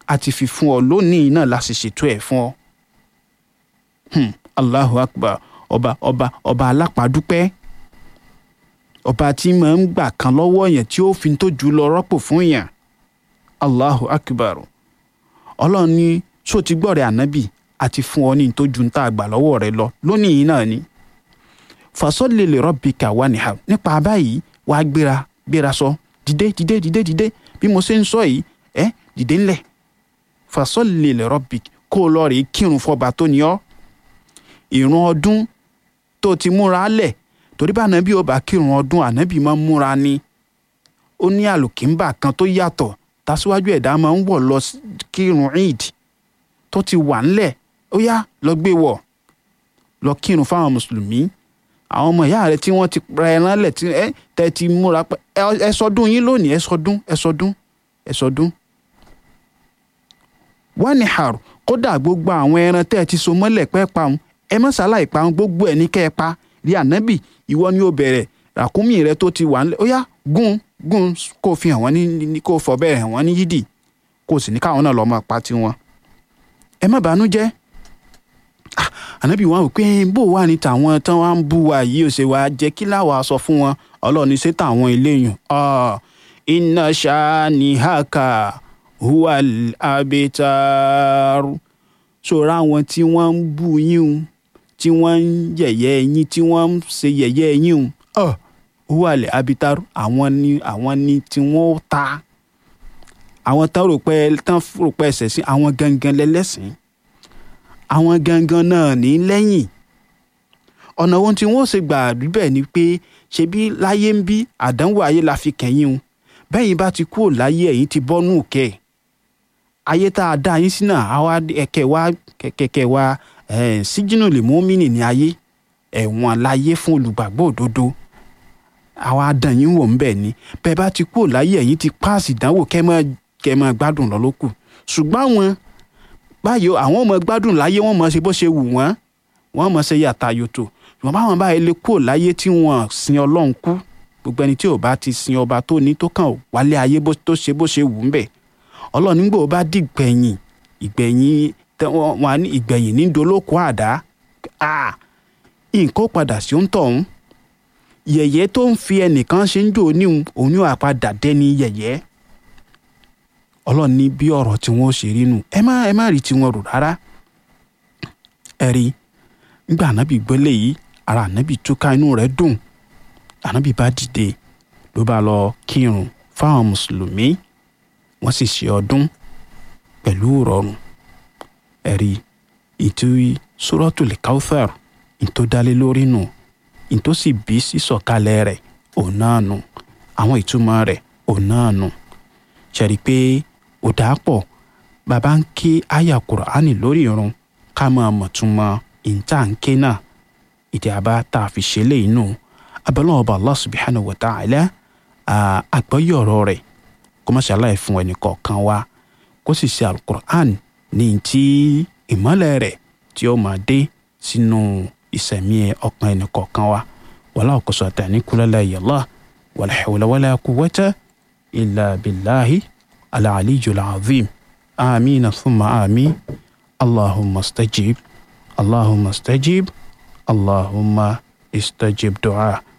a ti fi fún ọ lónìí náà la sì ṣètò ẹ̀ fún ọ. Hmm, Allahu Akbar ọba ọba ọba alápàdúpẹ́ ọba tí máa ń gbà kan lọ́wọ́ yẹn tí ó fi tó jù lọ rọ́pò fún yẹn Allahu Akbar ọlọ́run ní ṣó ti gbọ́rẹ̀ ànábì àti fún ọ ní tó ju ń tá a gbà lọ́wọ́ rẹ lọ lónìí náà ni fasọ́lì lè rabbika wanhar nípa báyìí wàá gbéra gbéra sọ dìde dìde dìde dìde bí mo ṣe ń sọ yìí ẹ dìde ńlẹ̀ fasọ́lì lè rabbika kó o lọ rèé kírun fọba tó ní ọ ìrun ọdún tó ti múra lẹ̀ torí bá ànábì ó bá kírun ọdún ànábì máa ń múra ni ó ní àlùkìńbà kan tó yàtọ̀ tàṣíwájú ẹ̀dá máa ń wọ̀ lọ kírun eid tó ti wà ńlẹ̀ ó yá lọ gbé wọ̀ lọ kírun fáwọn mùsùlùmí àwọn ọmọ ìyá rẹ tí wọ́n ti ra ẹran lẹ̀ tí ẹ tẹ ti múra pẹ́ ẹ sọdún yín lónìí ẹ sọdún ẹ sọdún ẹ sọdún. wọ́n ní àrò kódà gbogbo àwọn ẹran tẹ́ ẹ ti so mọ́lẹ̀ pẹ́ pa òun ẹ má ṣàlàyé pa òun gbogbo ẹ̀ ní kẹ́ ẹ pa rí ànábì ìwọ ni ó bẹ̀rẹ̀ ràkúnmí rẹ tó ti wà ńlẹ̀ ó yá gún gún kó fi hàn wọ́n ní kó fọ bẹ́ẹ̀ hàn wọ́n ní yídì kó sì ní káwọn náà lọ́ọ́ máa pa tiwọn. ẹ má bàánú jẹ́ ànábì wọn wò pé bó wà ní tàwọn tán wá ń bú wa yìí ó ṣe wá jẹ́ kí láwa sọ fún wọn ọlọ́ọ̀ni ṣé tàwọn eléyìn iná ṣáníhàkà huwa abitar ṣòro àwọn tí wọ́n ń bú yín o tí wọ́n ń yẹ̀yẹ́ yín tí wọ́n ń ṣe yẹ̀yẹ́ yín o huwa abitar àwọn ni àwọn ni tí wọ́n ta àwọn tán rò pé tán rò pé ẹsẹ̀ sí àwọn gangan lẹ́lẹ́sìn àwọn gangan náà ní lẹ́yìn ọ̀nà ohun tí wọ́n ṣe gbà bíbẹ̀ ni pé ṣebí láyé ń bí àdánwò ayé la fi kẹ́yìn o bẹ́yìn bá ti kúrò láyé ẹ̀yìn ti bọ́nú òkè ayé tá a dá yín sí náà àwa ẹ̀kẹ́ wa kẹ̀kẹ́ wa síjínú lè mú mí ní ayé ẹ̀wọ̀n láyé fún olùgbàgbọ́ òdodo àwa dàn yín wò ń bẹ̀ ni bẹ́ẹ̀ bá ti kúrò láyé ẹ̀yìn ti páàsì ìdánwò kẹ́ mọ́ gbádùn lọ lókù ṣùgbọ́n àwọn báyìí àwọn ọmọ gbádùn láyé wọn mọ ṣe bó ṣe wù wọn wọn mọ ṣe yàtà yòtò ṣùgbọ́n báwọn báyìí lè kúrò láyé tí wọn sin ọlọ́run kú gbogbo ẹni tí ò bá ti sin ọba tó ní tó kàn wálé ayé tó ṣe bó ṣe wù ú bẹ̀ ọlọ́run nígbà ó bá dìgbẹ̀yìn ìgbẹ̀yìn wọn ní ìgbẹ̀yìn ní dolóko àdá nǹkan ó padà sí ó ń tọ̀hún yẹ̀yẹ́ tó ń fi ẹnìkan ṣe ń jò níhun òun yóò àpadà dẹ́ni yẹ̀yẹ́ ọlọ́run ní bí ọ̀rọ̀ tí wọ́n ṣe rí nù ẹ má ẹ má rí tiwọn rò rárá ẹ rí nígbà ànábì gbélé yìí ara ànábì túká inú rẹ̀ dùn ànábì bá dìde ló bá lọ kírun fáwọn mùsùlùmí wọ́n sì ṣe ọdún pẹ̀lú ìrọ̀rùn ẹ rí ìtúwí Suratul Kawthar ìtó dálé lórí nù ìtó sì bí sísọ̀kalẹ̀ rẹ̀ òun náà nù àwọn ìtumọ̀ rẹ̀ òun náà nù ṣẹ̀rí pé ó dáa pọ̀ bàbá ń ké àyà kùránì lórí irun ká máa mọ̀túnmọ̀ ìta ń ké náà ìdí àbá tá a fi ṣe léyìí nù abẹ́lẹ́ ọba Allah subhanahu wa ta'ala àgbọ́yé ọ̀rọ̀ rẹ̀ kó má ṣàlàyé fún ẹnì kọ̀ọ̀kan wa kó sì ṣe alukur'an ní ti ìmọ́lẹ̀ rẹ̀ tí ó máa dé sínú ìsẹ̀mí ọkàn ẹnì kọ̀ọ̀kan wa wàlá òkòsò àtàní kúlẹ̀lẹ̀ yàlá wàlá hawla wàlá quwwata illa billahi العلي العظيم آمين ثم آمين اللهم استجيب اللهم استجيب اللهم استجب دعاء